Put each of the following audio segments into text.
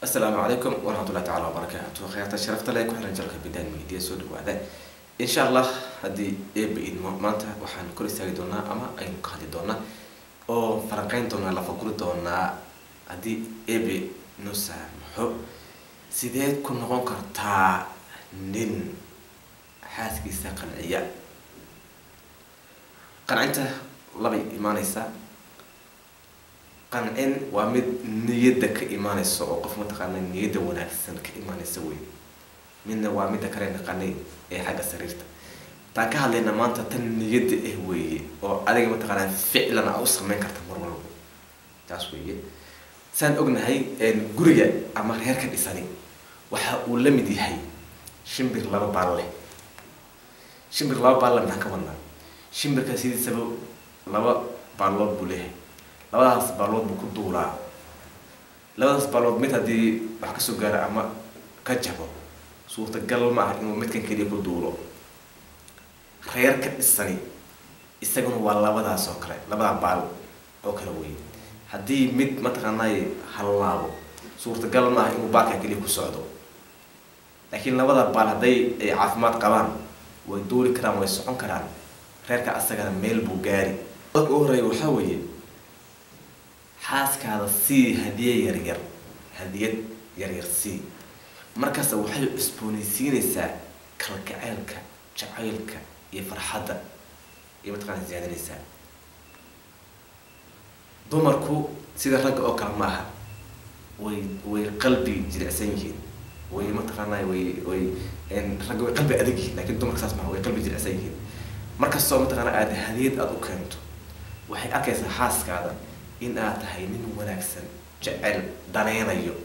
asalaamu calaykum waraxmatullahi tacala wabarakaatu khayaarta sharafta leh ku xiran jalka bidaan media soo dhawaada insha allah haddii eeba idmo maanta waxaan kor istaagi doonaa ama aynu ka hadli doonaa oo falanqeyn doonaa lafaguri doonaa haddii ebe noo saamaxo sideed ku noqon kartaa nin xaaskiisa qanciya qancinta labay imaaneysaa qancin waa mid niyadda ka imaaneysa oo qof mataqaana niyadda wanaagsan ka imaaneysa wey midna waa midda kale naqanay ee xagga sariirta taan ka hadlayna maanta tan niyadda ah weeye oo adiga mataqaanaa ficlan a u sameyn karta mar walba taas weeye saan ognahay guriga ama reerka dhisani waxa uu la mid yahay shimbir laba baal leh shimbir laba baal leh maxaan ka wadnaa shimbirka sidiisaba laba baalood buu leeyahay labadaas baalood buu ku duulaa labadaas baalood mid haddii wax kasoo gaara ama ka jabo suurtagal ma ah inuu midkan keliya ku duulo reerka dhisani isaguna waa labadaas oo kale labadaa baal oo kale wey haddii mid mataqaanay hallaabo suurtagal ma ah inuu baalkan keliya ku socdo laakiin labada baal hadday ay caafimaad qabaan way duuli karaan way socon karaan reerka asagana meel buu gaari dadka u horeeya waxaa weeye xaaskaada sii hadiye yaryar hadiyad yaryar sii markaasa waxay cusboonaysiinaysaa kalgaceylka jacaylka iyo farxadda iyo mataqaana ziyaadinaysaa dumarku sida ragga oo kale ma aha way way qalbi jilicsan yihiin way mataqaana way way ragga way qalbi adag yihiin lakin dumarka saas maha way qalbi jilicsan yihiin markastoo mataqaana aada hadiyad aada u keento waxay arkaysaa xaaskaada in aad tahay nin wanaagsan jecel daneynayo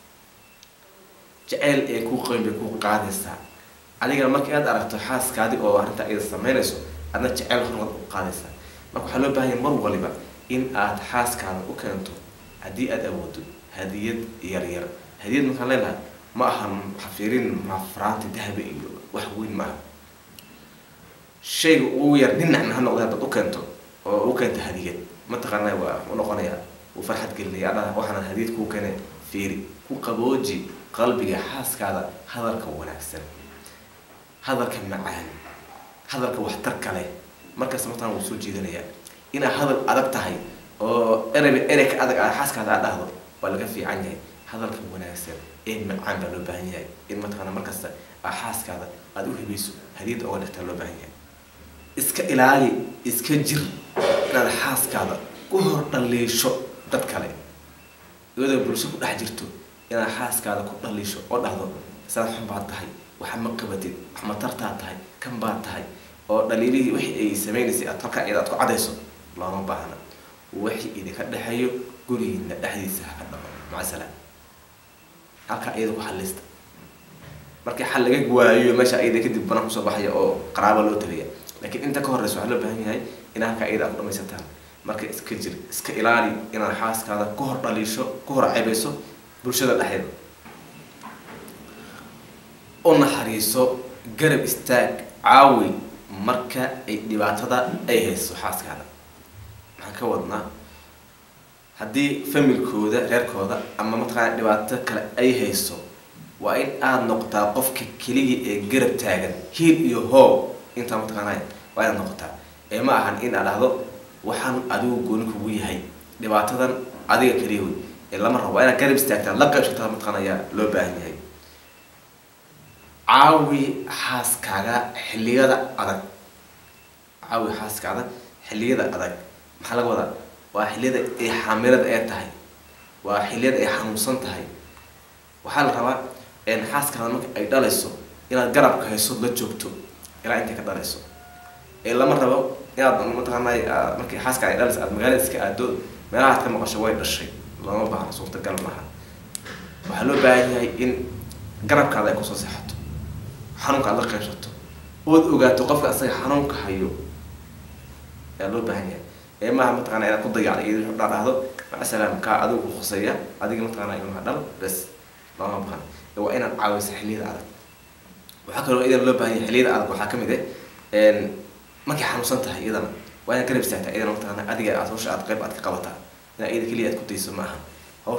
jeceyl ee kuu qoyn bay kuu qaadaysaa adigana markii aad aragto xaaskaadi oo arrintaa iyada sameynayso adna jeceyl hormad u qaadaysaa marka waxaa loo bahan yahay mar waliba in aad xaaskaada u keento haddii aada awoodo hadiyad yaryar hadiyad markaan leenahay ma ahan xafiirin mafraanti dahaba iyo wax weyn ma aha shayga ugu yar dhinacna ha noqda haddaad u keento oo u keento hadiyad mataqaana waa u noqonaya uu farxad gelinaya adha waxaana hadiyad kuu keene fiiri ku qabooji qalbiga xaaskaada hadalka wanaagsan hadalka macaan hadalka waxtarka leh markaas mataan wuu soo jeedinayaa inaad hadal adag tahay oo ereyba erey ka adag a xaaskaada aad dhahdo waa laga fiican yahay hadalka wanaagsan ee macaan baa loo baahan yahay in mataqaana markasta a xaaskaada aada u hibayso hadiyadda oga dhigtaa loo baahan yahay iska ilaali iska jir inaad xaaskaada ku hor dhaliisho dad kale iyadoo bulsho ku dhex jirto inaad xaaskaada ku dhaliisho oo dhahdo saad xun baad tahay waxa ma qabatid wax matartaa tahay kan baad tahay oo dhaliilihii wixii ay sameynaysay aad halkaa iyada aad ku cadayso looma baahna wixii idinka dhexeeyo gurigiina dhexdiisa haka dhaqo macasalaam halkaa iyada ku xalista markii xal laga waayo meesha iyada kadib banaan kusoo baxaya oo qaraaba loo tagaya laakiin inta ka horeysa waxaa loo baahan yahay in halkaa iyada aad ku dhamaysataan marka iska jir iska ilaali inaad xaaskaada ku hor dhaliisho ku hor cebayso bulshada dhexdeeda u naxariiso garab istaag caawi marka ay dhibaatada ay hayso xaaskaada maxaan ka wadnaa haddii familkooda reerkooda ama mataqaana dhibaato kale ay hayso waa in aada noqotaa qofka keligii ee garab taagan hiil iyo hoo intaa mataqaanay waa inaad noqotaa ee ma ahan in aad dhahdo waxaan adigu gooni kugu yahay dhibaatadan adiga keliya wey ee lama rabo waa inaad garab istaagtaa la qaybsataa mataqaana ayaa loo baahan yahay caawi xaaskaaga xilliyada adag caawi xaaskaada xilliyada adag maxaa laga wadaa waa xilliyada ay xaamilada ee tahay waa xilliyada ay xanuunsan tahay waxaa la rabaa xaaskaada marka ay dhalayso inaad garabka hayso la joogto ilaa intay ka dhalayso ee lama rabo inaad mataqaanay markii xaaska ay dhalayso aad magaalada iska aado meelaha aad ka maqasho way dhashay looma baahna suurtagal maaha waxaa loo baahan yahay in garabkaada ay kusoo seexato xanuunka aad la qaybsato ood ogaato qofka asaga xanuunka hayo ayaa loo baahan yahay ee maaha mataqana inaad ku dayacda iyo wuxuu dhaa dhahdo macasalaam kaa adigu ku khuseeya adiga mataqana ilmaha dhal bes looma baahna waa inaad caawiso xilliyada adag waxaa kaloo idan loo baahan yahay xilliyada adag waxaa kamid ah markay xanuunsan tahay iyadana waa inaad garab istaagtaa iyadana mataqaana adiga aad hawsha aad qayb aad ka qabataa inaa iyada keliya aad ku dayso ma aha hawsha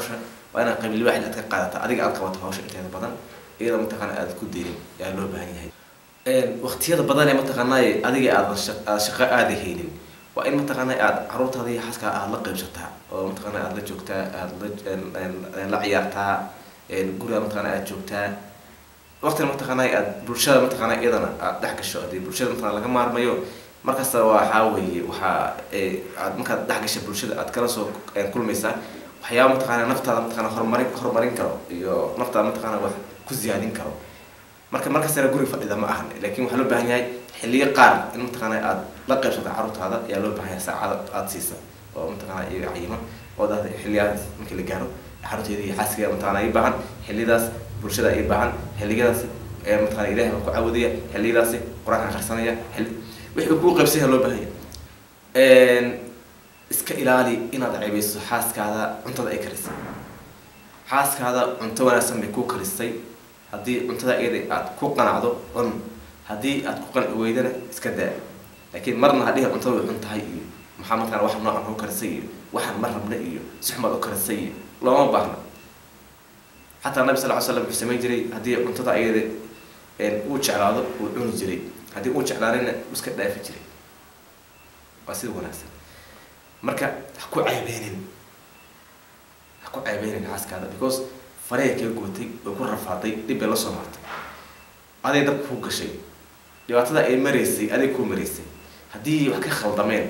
waa inaad qabiil waaxid aad ka qaadata adiga aad qabato hawsha inteeda badan iyadoo mataqaana aad ku deynin ayaa loo baahan yahay waqtiyada badan ee mataqaanay adiga aad aad shaqo aada haynin waa in mataqaana aad caruurtaada iyo xaskaa aad la qaybsataa oo mataqaana aad la joogtaa aad la la ciyaartaa guriga mataqaana aad joogtaa waqtina mataqaana aad bulshada mataqaana iyadana aad dhex gasho hadii bulshada mataqana laga maarmayo markasta waxaa weeye waxaa aad markaad dhex gasha bulshada aad kala soo kulmaysaa waxyaaba mataqaana naftaada mataqana horumarin horumarin karo iyo naftaada mataqaana wax ku ziyaadin karo marka markastana guriga fadhida ma ahan laakiin waxaa loo baahan yahay xilliyo qaar in mataqaana aad la qaybsata carruurtaada ayaa loo baahan yahay saacada aada siisa oo mataqaana iyaga cayiman oo dad xilliyadas markii la gaaro carruurteeda iyo xaaskiga mataqaana ay baahan xilliyadaas bulshada ay baahan xilliyadaas mataqana ilahay baa ku caawudaya xilliyadaasi qur-aanka akhrisanaya xilli wixii kuu qaybsanya loo baahan yahay iska ilaali inaad ceebeyso xaaskaada cuntada ay karisay xaaskaada cunto wanaagsan bay ku karisay haddii cuntada iyada aad ku qanacdo cun haddii aad ku qanci weydana iska daa laakiin marna hadhihi cuntada way xun tahay iyo maxaa mataqana wax noocan ku karisay iyo waxaan ma rabna iyo si xumaad u karisay iyo looma baahna xataa nabi sal ly slam wuxuu samayn jiray haddii cuntada iyada uu jeclaado uu cuni jiray haddii uu jeclaanayna uu iska dhaafi jiray waa sida wanaagsan marka ha ku ceebeynin ha ku ceebeynin xaaskaada because farey kaa gootay oo ku rafaaday dhib bay la soo martay aday dabka ku gashay dhibaatada ay maraysay aday kuu maraysay haddii wax ka khaldameen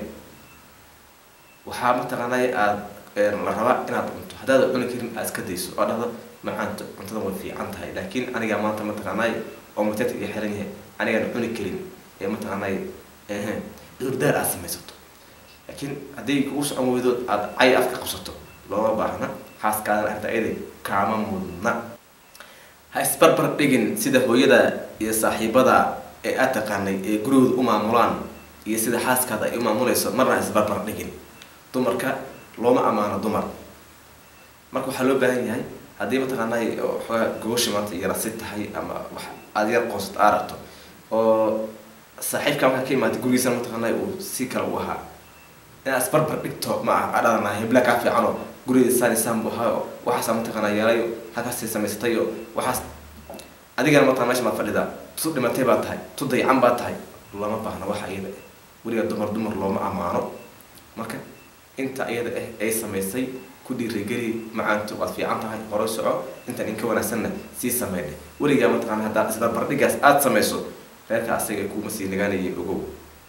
waxaa mataqaanay aada la rabaa inaad cunto haddaad cuni karin aad iska dayso oo dhahdo macaanto cuntada way fiican tahay laakiin anigaa maanta mataqaanay oo mateedka iga xiran yahay anigaan cuni karin ee mataqaanay cudurdaar aad samaysato laakiin haddii kugu socon weydo aada cay afka qabsato looma baahna xaaskaadana arta iyaday kaama mudna ha isbarbar dhigin sida hooyada iyo saaxiibada ee aad taqaanay ee gurigooda u maamulaan iyo sida xaaskaada ay u maamulayso marna ha isbarbar dhigin dumarka looma ammaano dumar marka waxaa loo baahan yahay haddii mataqaanay xoogaa gogosha maanta yarasi tahay ama wax aada yar qoonsad aa rabto oo saaxiibka markaa ka imaada gurigiisana mataqaanay uu si kale u ahaa inaad isbarbar dhigto ma aha adhadana hebla kaa fiicano guriga saan isaan buu ahaa waxaasaa mataqaanaa yeelayo halkaasay samaysatayo waxaas adigana mataqana mesha maad fadhidaa tu dhimatay baa tahay tu dayacan baa tahay lama baahna waxa iyada ah weliga dumar dumar looma ammaano marka inta iyada ah ay samaysay ku dhiirigeli macaantu waad fiican tahay hore soco intan inka wanaagsanna sii sameydhe weligaa mataqana haddaad isbarbardhigaas aada samayso reerka asaga kuma sii nagaanayay ogow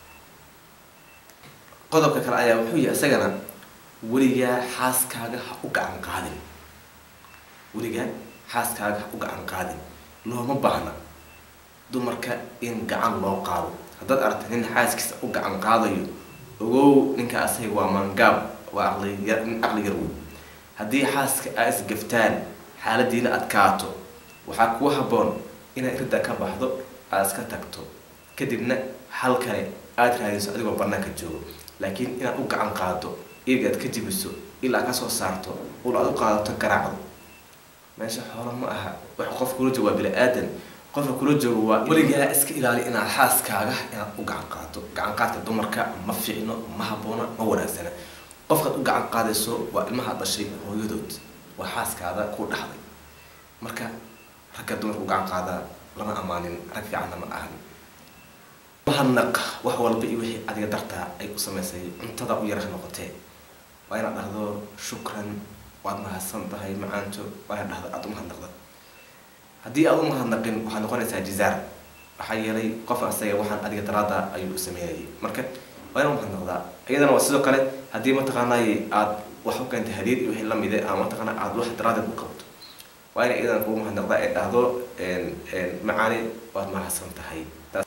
qodobka kale ayaa wuxuu yahay isagana weligaa xaaskaaga ha u gacan qaadin weligaa xaaskaaga ha u gacan qaadin looma baahna dumarka in gacan loo qaado haddaad aragta nin xaaskiisa u gacan qaadayo ogow ninka asaga waa mangaab waa aqliya nin aqli yar wey haddii xaaska aa isgaftaan xaaladiina adkaato waxaa kuu habboon inaad ridda ka baxdo aad iska tagto kadibna hal kale aada raadiso adigoo banaanka joogo laakiin inaad u gacan qaado iyaga aad ka jibiso ilaa ka soo saarto ul aad u qaadato garaacdo meesha xoolo ma aha wax qof kula joogo waa bini aadan qofka kula joogo waa weligaa iska ilaali inaad xaaskaaga inaad u gacan qaado gacan qaadka dumarka ma fiicno ma habboona ma wanaagsana qofkaad u gacan qaadayso waa ilmaha dhashay hooyadood waa xaaskaada ku dhaxday marka ragga dumarka u gacan qaadaa lama amaanin rag fiicanna ma ahan mahadnaq wax walba iyo wixii adiga dartaa ay u samaysay cuntada u yara noqotee waa inaad dhahdo shukran waad mahadsan tahay macaanto waa inaad dhahdo aada u mahadnaqda haddii aada u mahadnaqin waxaad noqonaysaa jizaar maxaa yeelay qof asaga waxaan adiga daraada ayuu sameynayay marka waa inaad mahadnaqdaa iyadana waa sidoo kale haddii mataqaanay aada wax u keentay hadiyad iyo wixii lamide ama mataqaana aada wax daraadeed u qabto waa ina iyadana kugu mahadnaqdaa ee dhahdo macaani waad mahadsan tahay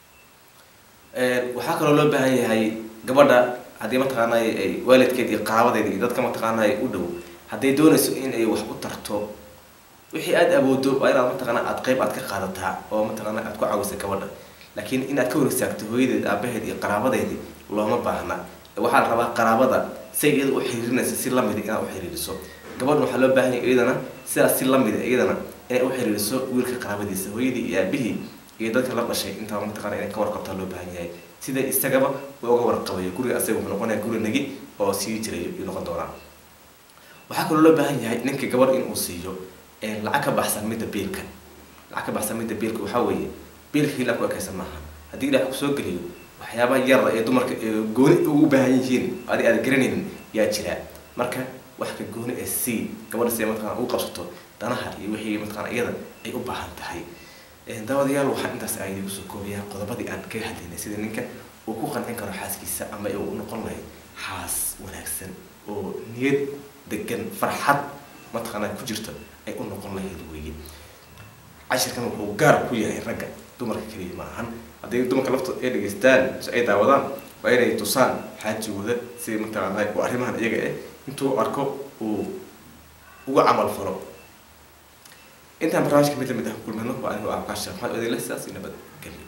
waxaa kaloo loo baahan yahay gabadha haddii mataqaanay ay waalidkeed iyo qaraabadeed iyo dadka mataqaanay u dhow hadday doonayso in ay wax u tarto wixii aada awoodo waa inaad mataqaana aada qeyb aad ka qaadataa oo mataqaana aad ku caawisa gabadha laakiin inaad ka hor istaagto hooyadeed aabaheed iyo qaraabadeedi looma baahna waxaa la rabaa qaraabada say iyada u xiriirinaysa si lamida inaad u xiriiriso gabadha waxaa loo baahan yahay iyadana sidaas si lamida iyadana inay u xiriiriso wiilka qaraabadiisa hooyadii iyo aabihii iyo dadka la dhashay intaa mataqana inay ka warqabtaa loo baahan yahay sida isagaba uu uga warqabayo guriga asaga wuxuu noqonaya guri nagi oo sii jiray ayuu noqon doonaa waxaa kaloo loo baahan yahay ninka gabar inuu siiyo lacag ka baxsan midda biilka lacag ka baxsan midda biilka waxaa weeye biilka ilaa ku ekaysan maaha haddii ilaah kusoo geliyo waxyaabaha yara ee dumarka gooni ugu baahan yihiin adi aad garanaynin yaa jira marka wax ka gooni ee c gabadha si mataqana ugu qabsato danaha iyo wixii mataqana iyada ay u baahan tahay dabadayaal waxaan intaas aydi kusoo koobayaa qodobadii aan kaga hadlaynay sida ninka uu ku qancin karo xaaskiisa ama uu noqon lahay xaas wanaagsan oo niyad degan farxad mataqaana ku jirto ay u noqon lahayd weeye cashirkan wuxuu gaar ku yahay ragga dumarka keliya ma ahan hadday dumarka laftood ay dhegeystaan si ay daawadaan waa inay tusaan xaajigooda si mataqaana oo arrimahan iyaga eh intuu arko uu uga camal falo intaan barnaamijka mid lamid ah kulmano waa anigu ah kaashir maxamed odile sidaas iyo nabad gelyo